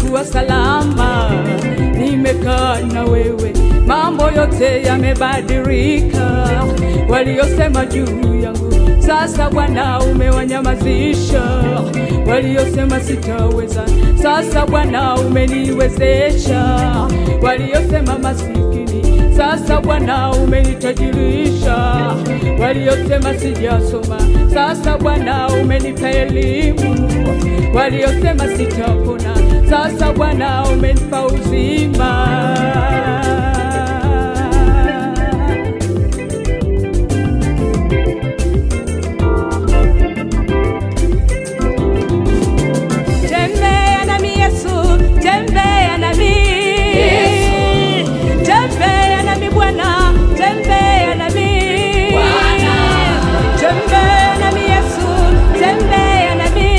yamekuwa salama, nimekaa na wewe, mambo yote yamebadilika. Waliosema juu yangu sasa Bwana umewanyamazisha, waliosema sitaweza, sasa Bwana umeniwezesha, waliosema masikini, sasa Bwana umenitajirisha, waliosema sijasoma, sasa Bwana umenipa elimu, waliosema sitapona, sasa Bwana umenipa uzima. Tembea nami Yesu, tembea nami Tembea nami Bwana, tembea nami Bwana. Tembea nami Yesu, tembea nami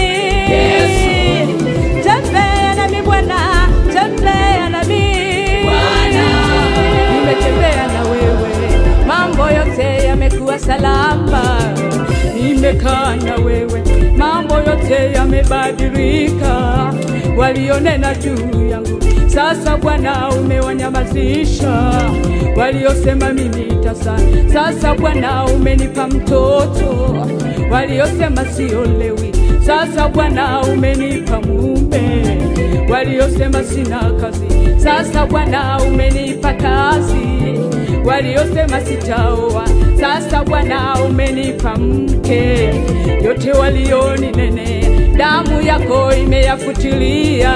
Tembea nami Bwana, tembea nami Bwana. Nimetembea na wewe, mambo yote yamekuwa salama. Nimekaa na wewe, mambo yote yamebadilika. Walionena juu yangu, sasa Bwana umewanyamazisha. Waliosema mimi tasa, sasa Bwana umenipa mtoto. Waliosema siolewi, sasa Bwana umenipa mume. Waliosema sina kazi, sasa Bwana umenipa kazi. Waliosema sitaoa, sasa Bwana umenipa mke. Yote walioninene, damu yako imeyafutilia.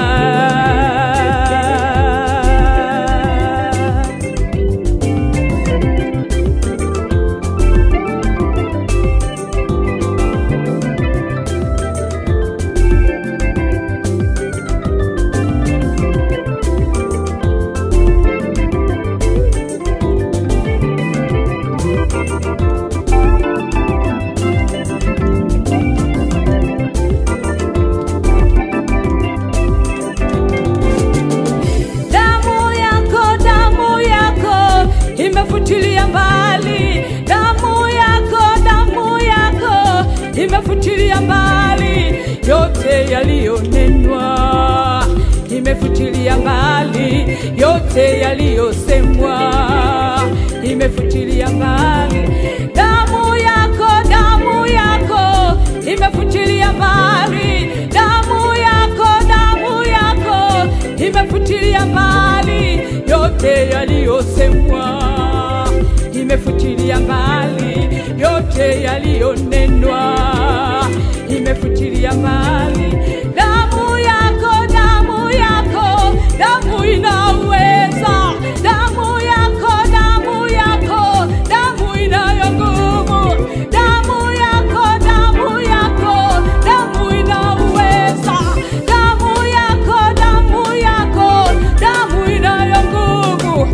Damu yako, damu yako imefutilia mbali. Damu yako, damu yako imefutilia mbali yote yaliyonenwa, imefutilia mbali yote yaliyosemwa, imefutilia mbali. Damu yako, damu yako imefutilia mbali. Damu yako, damu yako imefutilia mbali yote yaliyosemwa, imefutilia mbali yote yaliyonenwa, imefutilia mbali. Damu yako, damu yako, damu inaweza. Damu yako, damu yako, damu inayo nguvu. Damu yako, damu yako, damu inaweza. Damu yako, damu yako, damu inayo nguvu.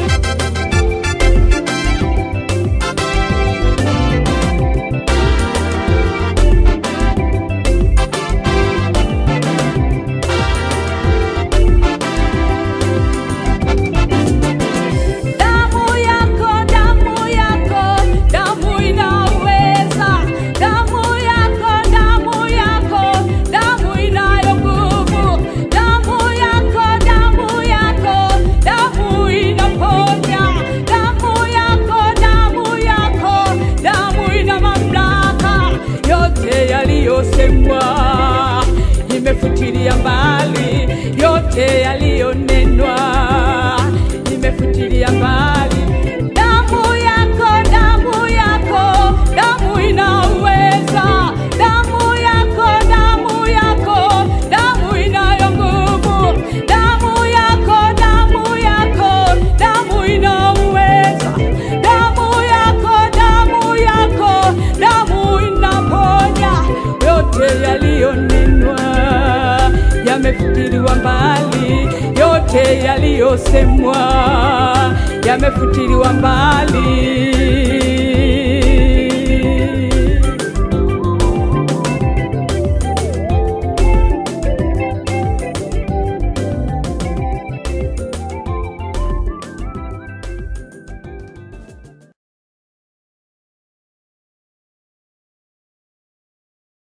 Damu yako, damu yako, damu inaweza. Damu yako, damu yako, damu inayo nguvu. Damu yako, damu yako, damu inaponya. Damu yako, damu yako, damu ina mamlaka. Yote yaliyosemwa imefutilia mbali, yote yaliyonenwa imefutilia mbali. Damu yako, damu yako, damu inaweza. Damu yako, damu yako, damu inayo nguvu. Damu yako, damu yako, damu inaweza. Damu yako, damu yako, damu inaponya. Yote yaliyonenwa yamefutiliwa mbali, yote yaliyosemwa yamefutiliwa mbali.